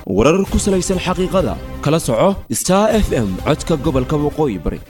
warar ku salaysan xaqiiqada kala soco star f m codka gobolka waqooyi bari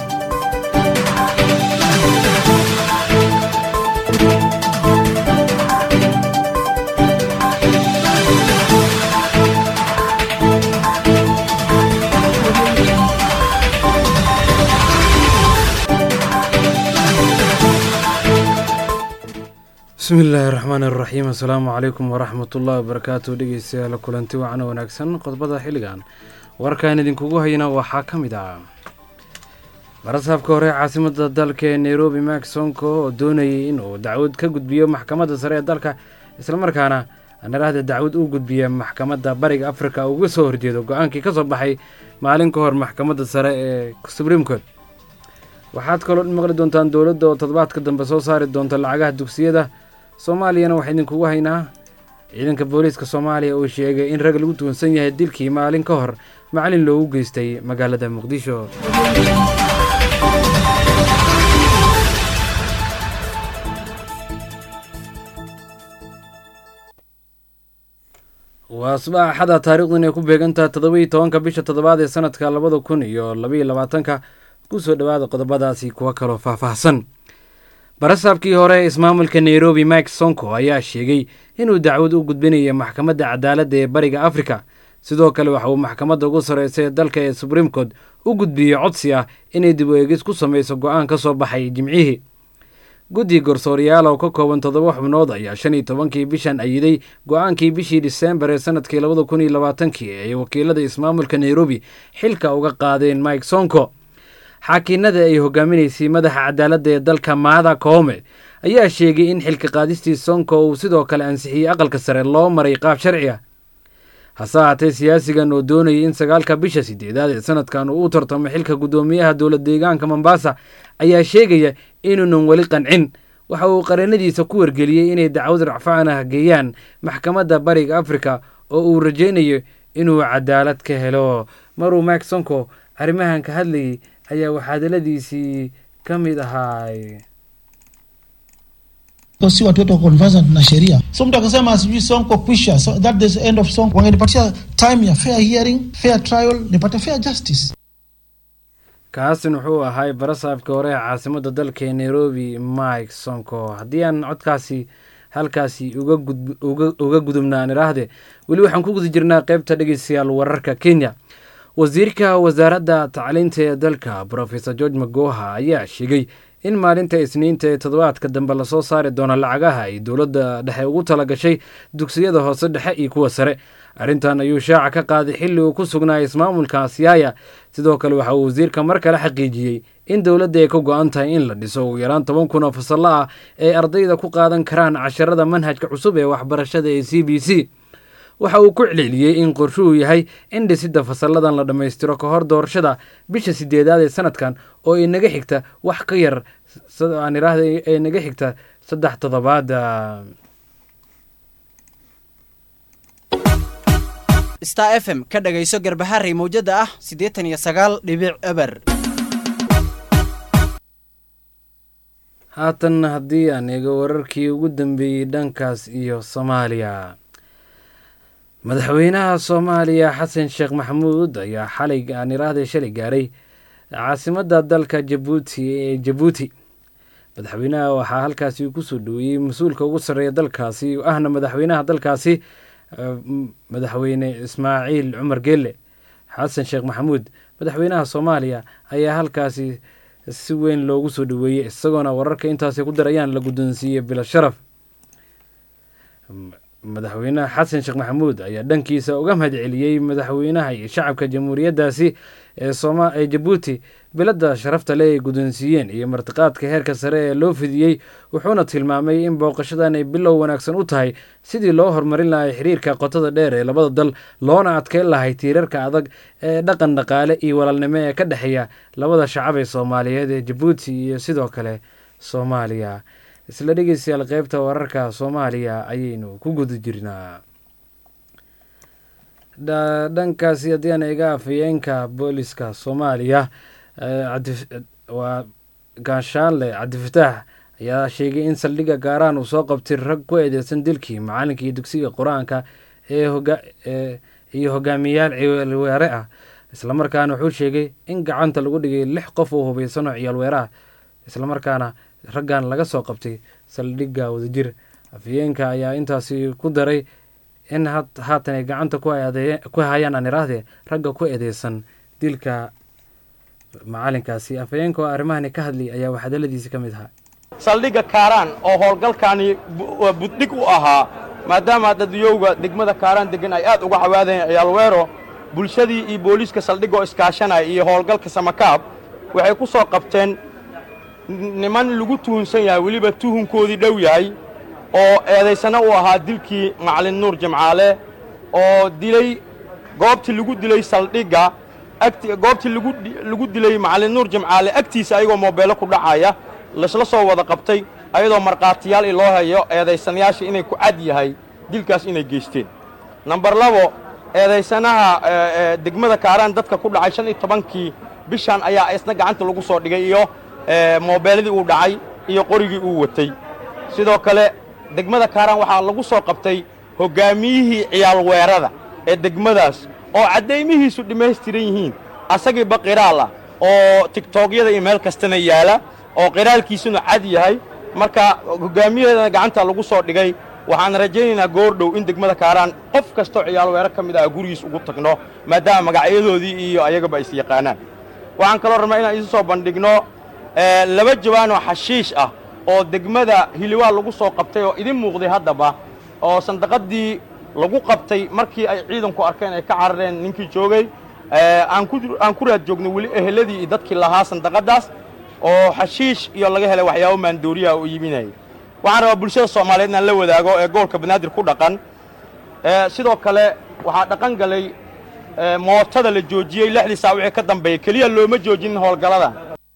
bismi illaahi raxmaani raxiim assalaamu calaykum waraxmat ullahi wabarakaatu dhegeystayaal kulanti wacno wanaagsan qodbada xilligan warkaan idinkugu hayna waxaa ka mid ah barasaabka hore caasimada dalka ee nairobi mak sonko oo doonayay inuu dacwad ka gudbiyo maxkamadda sare ee dalka islamarkaana naraahda dacwad u gudbiya maxkamadda bariga afrika uga soo horjeedo go-aankii ka soo baxay maalin ka hor maxkamadda sare ee supreme court waxaad kaloo maqli doontaan dowladda oo toddobaadka dambe soo saari doonta lacagaha dugsiyada soomaaliyana waxaa idinkugu haynaa ciidanka booliiska soomaaliya uu sheegay in rag lagu tuunsan yahay dilkii maalin ka hor macalin loogu geystay magaalada muqdisho waa subax axada taarikhdan ay ku beegantaha toddobiiyo tobanka bisha toddobaad ee sanadka labada kun iyo labaiyo labaatanka kusoo dhowaada qodobadaasi kuwa kaloo faahfaahsan barasaabkii hore ee ismaamulka nairobi mike sonko ayaa sheegay inuu dacwad u gudbinayo maxkamadda cadaaladda ee bariga afrika sidoo kale waxa uu maxkamadda ugu sarreysa ee dalka ee supreme court u gudbiyey codsi ah inay dib u eegis ku samayso go-aan ka soo baxay jimcihii guddi garsooriyaal oo ka kooban toddoba xubnood ayaa shan iyo tobankii bishan ayiday go-aankii bishii diseembar ee sanadkii labada kun iyo labaatankii ay wakiilada ismaamulka nairobi xilka uga qaadeen mike sonko xaakiinada ay hogaaminaysay madaxa cadaaladda ee dalka maada koome ayaa sheegay in xilka qaadistii sonko uu sidoo kale ansixiyey aqalka sare loo maray qaab sharci ah hase ahaatee siyaasigan oo doonayay in sagaalka bisha sideedaad ee sanadkan uu u tartamo xilka guddoomiyaha dowlad deegaanka mombasa ayaa sheegaya inuunan weli qancin waxa uu qareenadiisa ku wargeliyey inay dacwad racfaan ah geeyaan maxkamadda bariga afrika oo uu rajaynayo inuu cadaalad ka helo maruu mak sonko arrimahan ka hadlayay ayaa waxaadaladiisii ka mid ahaay si watu wetu wako conversant na sheria so mtu akasema sijui sonko kwisha so that is end of sonko wangenipatia time ya fair hearing fair trial nipate fair justice kaasin wuxuu ahay barasaabka hore ee caasimada dalka ee nairobi mike sonko haddii aan codkaasi halkaasi uga gudubnaan iraahde weli waxaan ku guda jirnaa qeybta dhegeystayaal wararka kenya wasiirka wasaaradda tacliinta ee dalka brofesor george magoha ayaa sheegay in maalinta isniinta ee toddobaadka dambe lasoo saari doono lacagaha ay dowladda dhexe ugu tala gashay dugsiyada hoose dhexe iyo kuwa sare arrintan ayuu shaaca ka qaaday xilli uu ku sugnaa ismaamulka siyaaya sidoo kale waxa uu wasiirka mar kale xaqiijiyey in dowladda ay ka go-an tahay in la dhiso ugu yaraan toban kun oo fasallo ah ee ardayda ku qaadan karaan casharada manhajka cusub ee waxbarashada ee c b c waxa uu ku celceliyey in qorshuhu yahay in dhisidda fasalladan la dhammaystiro ka hor doorashada bisha sideedaad ee sanadkan oo ay naga xigta wax ka yar aan iraahda ay naga xigta saddex toddobaad star f m ka dhagayso garbaharey mawjada ah siddeetan iyo sagaal dhibic eber haatan haddii aan eego wararkii ugu dambeeyey dhankaas iyo soomaaliya madaxweynaha soomaaliya xasan sheekh maxamuud ayaa xalay aan iraahday shalay gaaray caasimadda dalka jabuuti ee jabuuti madaxweynaha waxaa halkaasi kusoo dhoweeyey mas-uulka ugu sarreeya dalkaasi ahna madaxweynaha dalkaasi madaxweyne ismaaciil cumar geelle xasan sheekh maxamuud madaxweynaha soomaaliya ayaa halkaasi si weyn loogu soo dhoweeyey isagoona wararka intaasi ku darayaan la guddoonsiiyey bila sharaf madaxweynaha xasan sheekh maxamuud ayaa dhankiisa uga mahad celiyey madaxweynaha iyo shacabka jamhuuriyaddaasi ee jabuuti biladda sharafta le ay guddoonsiiyeen iyo martiqaadka heerka sare ee loo fidiyey wuxuuna tilmaamay in booqashadan ay bilow wanaagsan u tahay sidii loo horumarin lahay xiriirka qotada dheer ee labada dal loona adkeyn lahay tiirarka adag ee dhaqan dhaqaale iyo walaalnimo ee ka dhexeeya labada shacab ee soomaaliyeed ee jabuuti iyo sidoo kale soomaaliya isla dhegeystayaal qeybta wararka soomaaliya ayaynu ku guda jirnaa dhankaasi haddii aan eega afayeenka booliska soomaaliya waa gaashaanle cabdifataax ayaa sheegay in saldhigga gaaraan uu soo qabtay rag ku eedeysan dilkii macalinkii dugsiga qur-aanka ee iyo hogaamiyayaal ciyaalweere ah islamarkaana wuxuu sheegay in gacanta lagu dhigay lix qof oo hubaysan oo ciyaalweere ah islamarkaana raggan laga soo qabtay saldhigga wadajir afhayeenka ayaa intaasi ku daray in haatan ay gacanta ku hayaan aan iraahdee ragga ku eedeysan dilka macalinkaasi afhayeenka oo arrimahani ka hadlay ayaa waxadaladiisi ka mid ahaa saldhigga kaaraan oo howlgalkaani buddhig u ahaa maadaama dadiyowga degmada kaaraan deggan ay aad uga cawaadayeen ciyaalweero bulshadii iyo booliiska saldhigga oo iskaashanaya iyo howlgalka samakaab waxay ku soo qabteen niman lagu tuhunsan yahay weliba tuhunkoodii dhow yahay oo eedaysana u ahaa dilkii macalin nuur jimcaale oo dilay goobtii lagu dilay saldhigga goobtii lagu dilay macalin nuur jimcaale agtiisa ayagoo moobeello ku dhacaya laysla soo wada qabtay ayadoo markhaatiyaal loo hayo eedaysanayaasha inay ku cad yahay dilkaas inay geysteen nambar labo eedaysanaha degmada kaaraan dadka ku dhacay shan iyo tobankii bishan ayaa isna gacanta lagu soo dhigay iyo moobeelladii uu dhacay iyo qorigii uu watay sidoo kale degmada kaaraan waxaa lagu soo qabtay hoggaamiyihii ciyaalweerada ee degmadaas oo caddaymihiisu dhammaystiran yihiin asagiiba qiraal ah oo tigtoogyada iyo meel kastana yaala oo qiraalkiisuna cad yahay marka hoggaamiyaheedana gacanta lagu soo dhigay waxaan rajaynaynaa goordhow in degmada kaaraan qof kastoo ciyaalweero ka mid ah gurigiis ugu tagno maadaama magacyadoodii iyo ayagaba is yaqaanaan waxaan kaloo rabnaa inaan isu soo bandhigno laba jawaanoo xashiish ah oo degmada hiliwaa lagu soo qabtay oo idin muuqday haddaba oo sandaqaddii lagu qabtay markii ay ciidanku arkeen ay ka carareen ninkii joogay aan ku raad joognay weli eheladii iyo dadkii lahaa sandaqaddaas oo xashiish iyo laga helay waxyaabo maandooriyaha oo iibinayay waxaan rabaa bulshada soomaaliyeed inaan la wadaago ee gobolka banaadir ku dhaqan sidoo kale waxaa dhaqan galay mootada la joojiyey lixdii saa wixii ka dambeeyey keliya looma joojinin howlgaladan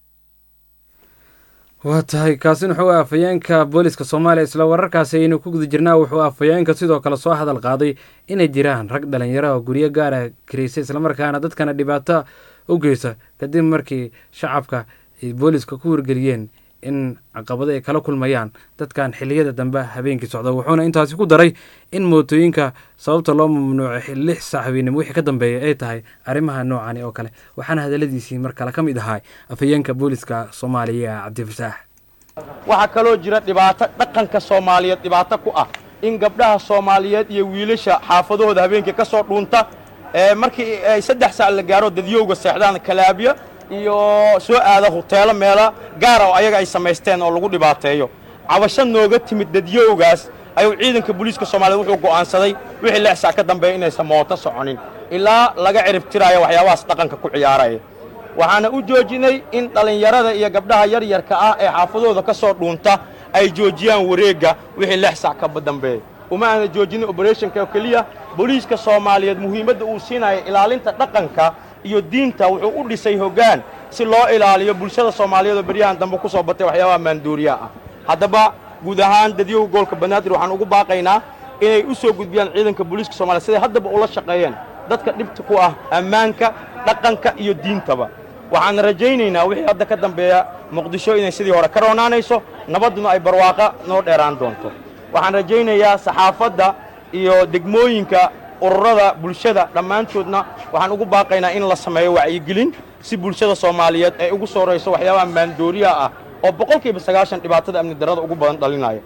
waa tahay kaasin wuxuu afhayeenka booliska soomaaliya isla wararkaasi aynu ku guda jirnaa wuxuu afhayeenka sidoo kale soo hadal qaaday inay jiraan rag dhalinyaro oo guryo gaara karaysay islamarkaana dadkana dhibaato u geysa kadib markii shacabka ay booliska ku wargeliyeen in caqabado ay kala kulmayaan dadkan xiliyada dambe habeenkii socda wuxuuna intaasi ku daray in mootooyinka sababta loo mamnuucay lix saac habeenimo wixii ka dambeeya ay tahay arrimaha noocani oo kale waxaana hadaladiisii mar kale ka mid ahaa afhayeenka booliska soomaaliya cabdifataax waxaa kaloo jira dhibaato dhaqanka soomaaliyeed dhibaato ku ah in gabdhaha soomaaliyeed iyo wiilasha xaafadahooda habeenkii ka soo dhuunta markii ay saddex saac la gaaro dadyowga seexdaan kalaabya iyo soo aada huteelo meela gaara oo ayaga ay samaysteen oo lagu dhibaateeyo cabasho nooga timid dadyowgaas ayuu ciidanka booliiska soomaaliyeed wuxuu go'aansaday wixii lix saac ka dambeeya inaysan mooto soconin ilaa laga ciribtiraayo waxyaabahaas dhaqanka ku ciyaaraya waxaana u joojinay in dhallinyarada iyo gabdhaha yaryarka ah ee xaafadooda ka soo dhuunta ay joojiyaan wareegga wixii lix saac ka dambeeya uma aana joojinin oberethonka oo keliya booliiska soomaaliyeed muhiimadda uu siinaya ilaalinta dhaqanka iyo diinta wuxuu u dhisay hoggaan si loo ilaaliyo bulshada soomaaliyeed oo beryahan dambe ku soo batay waxyaabaha maanduuriyaha ah haddaba guud ahaan dadyoga gobolka banaadir waxaan ugu baaqaynaa inay u soo gudbiyaan ciidanka booliiska soomaliya siday haddaba ula shaqeeyeen dadka dhibta ku ah ammaanka dhaqanka iyo diintaba waxaan rajaynaynaa wixii hadda ka dambeeya muqdisho inay sidii hore ka roonaanayso nabadduna ay barwaaqa noo dheeraan doonto waxaan rajaynayaa saxaafadda iyo degmooyinka ururada bulshada dhammaantoodna waxaan ugu baaqaynaa in la sameeyo wacyigelin si bulshada soomaaliyeed ay ugu soo rayso waxyaabaha maandooriyaha ah oo boqolkiiba sagaashan dhibaatada amni darrada ugu badan dhalinaya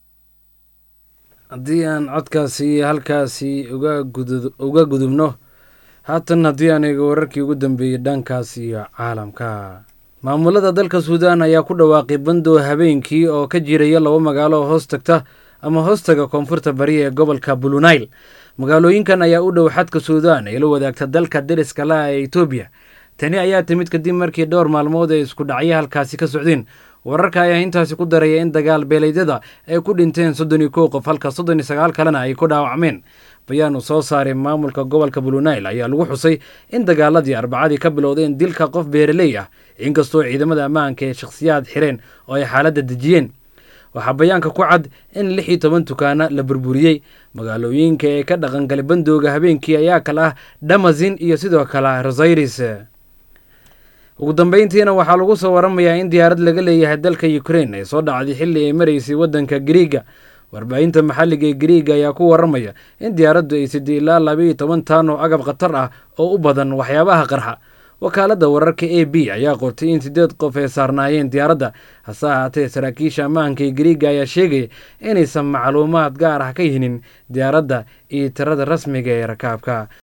haddii aan codkaasi halkaasi uga gudubno haatan haddii aan eego wararkii ugu dambeeyey dhankaas iyo caalamka maamulada dalka suudaan ayaa ku dhawaaqay bandow habeenkii oo ka jiraya laba magaalo oo hoos tagta ama hoostaga koonfurta bari ee gobolka bulunayl magaalooyinkan ayaa u dhow xadka suudaan ee la wadaagta dalka deriska laha ee etoobiya tani ayaa timid kadib markii dhowr maalmood ay isku dhacyo halkaasi ka socdeen wararka ayaa intaasi ku daraya in dagaal beeleedyada ay ku dhinteen soddon iyo kow qof halka soddon iyo sagaal kalena ay ku dhaawacmeen bayaan uu soo saaray maamulka gobolka bulunayl ayaa lagu xusay in dagaaladii arbacadii ka bilowdeen dilka qof beereley ah inkastoo ciidamada ammaanka ee shakhsiyaad xireen oo ay xaaladda dejiyeen waxaa bayaanka ku cad in lix iyo toban dukaana la burburiyey magaalooyinka ee ka dhaqangalay bandooga habeenkii ayaa kale ah damazin iyo sidoo kale rosairis ugu dambeyntiina waxaa lagu soo waramayaa in diyaarad laga leeyahay dalka ukrain ay soo dhacday xilli ay maraysay waddanka griiga warbaahinta maxalliga ee gariiga ayaa ku waramaya in diyaaraddu ay sidii ilaa labayo toban taan oo agab khatar ah oo u badan waxyaabaha qarxa wakaaladda wararka a b ayaa qortay in siddeed qof ay saarnaayeen diyaaradda hase ahaatee saraakiisha ammaanka ee gariiga ayaa sheegaya inaysan macluumaad gaar ah ka hinin diyaaradda iyo tirada rasmiga ee rakaabka